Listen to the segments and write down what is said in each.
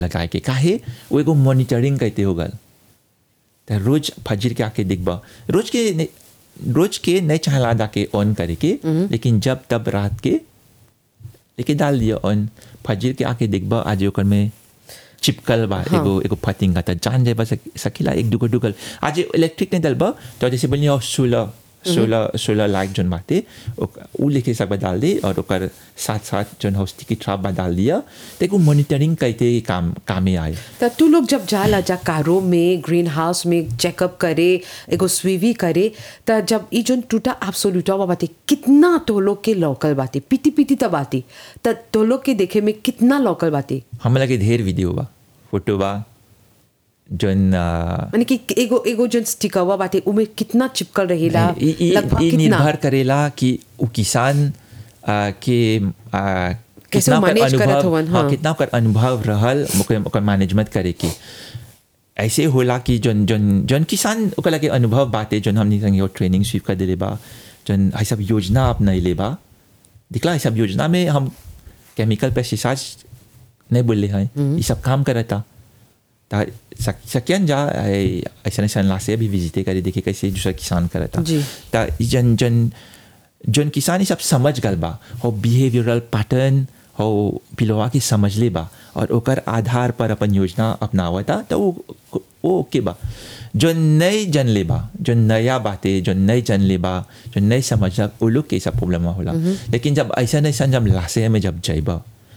लगाए के काहे वो एगो मॉनिटरिंग कहते हो गल तो रोज फजर के आके दिखबा रोज के ने- रोज के नहीं चाहला जाके ऑन करे के लेकिन जब तब रात के लेके डाल दिया ऑन फजर के आके दिखबा आज ओकर में चिपकल बा हाँ। एगो एगो फतिंगा त जान जाए बस सकीला एक दुगो डुगल आज इलेक्ट्रिक नहीं डलबा तो जैसे बोलिए सोलह सोलह सोलह लाइट जोन बाटे ओक- उ लेके सब डाल दे और ओकर साथ साथ जोन हो स्टिकी ट्रैप बा डाल दिया तो एगो मॉनिटरिंग कहते काम कामे आए त तू लोग जब जाला जा कारो में ग्रीन हाउस में चेकअप करे एगो स्वीवी करे त जब ई जोन टूटा एब्सोल्यूटा बाते कितना तो लोग के लोकल बाते पीती पीती त बाते त तो लोग के देखे में कितना लोकल बाते हम लगे ढेर वीडियो बा फोटो बा जोन आ, माने कि एगो एगो जोन स्टिकवा बाते उमे कितना चिपकल रहेला ई- ई- लगभग ई कितना निर्भर करेला कि उ किसान आ, के आ, कैसे कितना ओकर manage करत अनुभव- हवन, हाँ, हाँ। कितना ओकर अनुभव रहल ओकर ओकर मैनेजमेंट करे के ऐसे होला कि जोन जोन जोन किसान ओकर लगे अनुभव बाटे जोन हमनी संगे ट्रेनिंग स्वीप कर देले बा जोन आई सब योजना अपनाइले बा दिखला ई सब योजना में हम केमिकल पेस्टिसाइड्स नहीं बोले हैं ये सब काम करता ता सक- सकियन जा ऐ- ऐसा ऐसा लासे भी विजिटे करे देखे कैसे दूसरा किसान करता जी। ता ई जन जन जन किसान ये सब समझ गल बा हो बिहेवियरल पैटर्न हो पिलवा के समझ ले बा और ओकर आधार पर अपन योजना अपनावता तो वो वो ओके बा जो नई जन ले बा जो नया बातें जो नई जन ले बा जो नई समझला वो लोग के सब प्रॉब्लम होला लेकिन जब ऐसा ऐसा जब लासे में जब जाइबा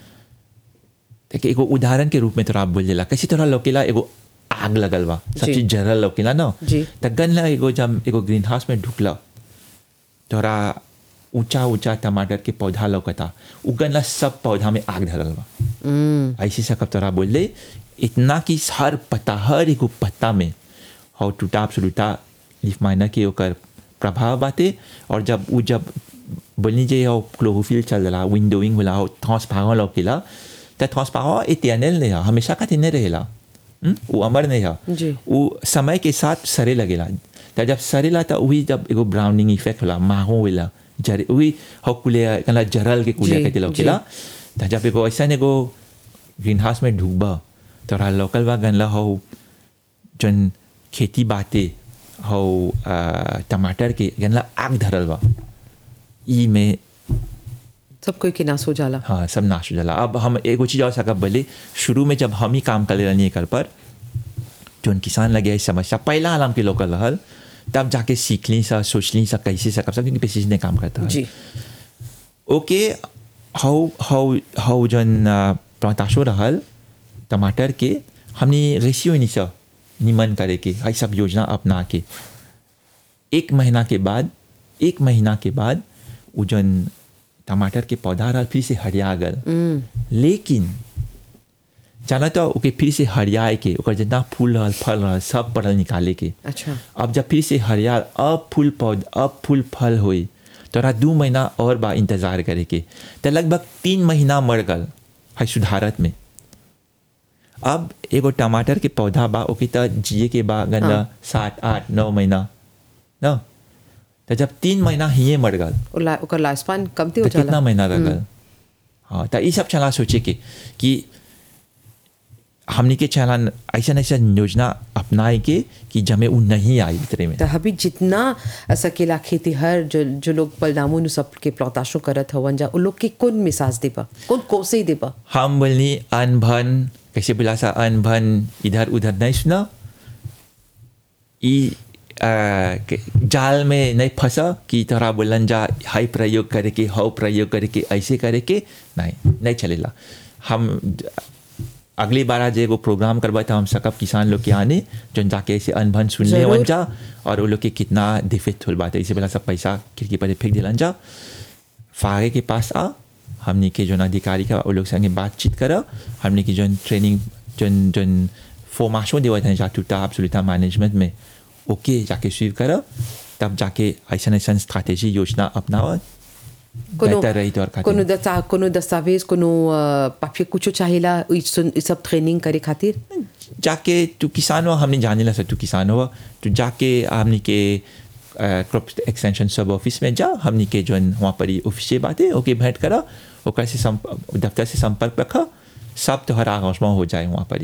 देखिए एगो उदाहरण के रूप में तोरा बोल देला कैसे तोरा लौकेला एगो आग लगल बा सब जी। चीज जरल लौकेला ना जी। त गन एगो जब एगो ग्रीन हाउस में ढुकला तोरा ऊंचा ऊंचा टमाटर के पौधा लौकता उगन सब पौधा में आग धरल बा ऐसे सकब तोरा बोल दे इतना कि हर पत्ता हर एगो पत्ता में हो टूटा सुलूटा लीफ माइनर के ओकर प्रभाव बाटे और जब उ जब बोलनी जे हो क्लोरोफिल चल रहा विंडोइंग होला हो ट्रांसपेरेंट लौकेला त ट्रांसपेरेंट इटर्नल नहीं है हमेशा खातिर नहीं रहेला हम्म? वो अमर नहीं है जी। वो समय के साथ सरे लगेला त जब सरेला त वही जब एगो ब्राउनिंग इफेक्ट होला माहो होला जरे वही हो कुले कला जरल के कुले जी, कहते लौकेला त जब एगो ऐसा एगो ग्रीन हाउस में ढुकबा तोरा लोकल बा गनला हो जन खेती बाते हो आ, टमाटर के गनला आग धरल बा ई में सब कोई के नाश हो जाला हाँ सब नाश हो जाला अब हम एगो चीज़ और सकब बोले शुरू में जब हम ही काम कर रहनी एकर पर जोन किसान लगे है समस्या पहला आलम के लोकल रहल तब जाके सीख ली सा सोच ली सा कैसे सकब सब क्योंकि पेशिश ने काम करता है जी ओके हाउ हाउ हाउ जन प्लांटाशो रहल टमाटर के हमने रेशियो नहीं सा निमन करे के हाई सब योजना अपना के एक महीना के बाद एक महीना के बाद वो जन टमाटर के पौधा रहल फिर से हरिया गल लेकिन जाना तो ओके फिर से हरियाए के ओकर जितना फूल रहल फल रहल सब पड़ल निकाले के अच्छा अब जब फिर से हरियाल अब फूल पौध अब फूल फल होई तोरा दू महीना और बा इंतजार करे के तो लगभग तीन महीना मर गल है सुधारत में अब एगो टमाटर के पौधा बा ओके तो जिए के बा गंदा हाँ। सात आठ नौ महीना न तो जब तीन महीना हिये मर गल और ला- ओकर लाइफ स्पान कमती हो तो कितना जाला महीना रह गल हाँ तो ये सब चला सोचे के कि हमने के चला ऐसा ऐसा योजना अपनाए के कि जमे वो नहीं आई इतने में त अभी जितना सकेला खेती हर जो जो लोग परिणामों नु सब के प्लौताशो करत हवन जा उ लोग के कौन मिसाज देबा कौन कोसे देबा हम बोलनी अनभन कैसे बोला सा अनभन इधर उधर नहीं सुना ई आ, के- जाल में नहीं फंसा कि तोरा बोलन जा हाई प्रयोग करे के हाउ प्रयोग करे के ऐसे करे के नहीं नहीं चलेला हम अगली बार आज एगो प्रोग्राम करवा था हम सकब किसान लोग के आने जो जाके ऐसे अनभन सुन ले जरूर। वन जा और वो लोग के कितना दिफित होल बात है इसे बोला सब पैसा खिड़की पर फेंक दिलन जा फागे के पास आ हमने के जो अधिकारी का वो लोग संगे बातचीत करा हमने की जो ट्रेनिंग जो जो फॉर्माशो देवा था जा टूटा एब्सोल्यूटा मैनेजमेंट में ओके जाके स्वीव करा तब जाके ऐसा ऐसा स्ट्रैटेजी योजना अपनावा कोनो बेहतर रही तोर खातिर कोनो दस्ता कोनो दस्तावेज कोनो पापिया कुछो चाहेला इ सुन- इ सब ट्रेनिंग करे खातिर जाके तू किसान हो हमने जाने ला तू किसान हो तू जाके हमने के क्रॉप एक्सटेंशन सब ऑफिस में जा हमने के जो वहाँ पर ही ऑफिस से बातें ओके भेंट करा ओकर से संप- दफ्तर से संपर्क रखा सब तोहरा आगोशमा हो जाए वहाँ पर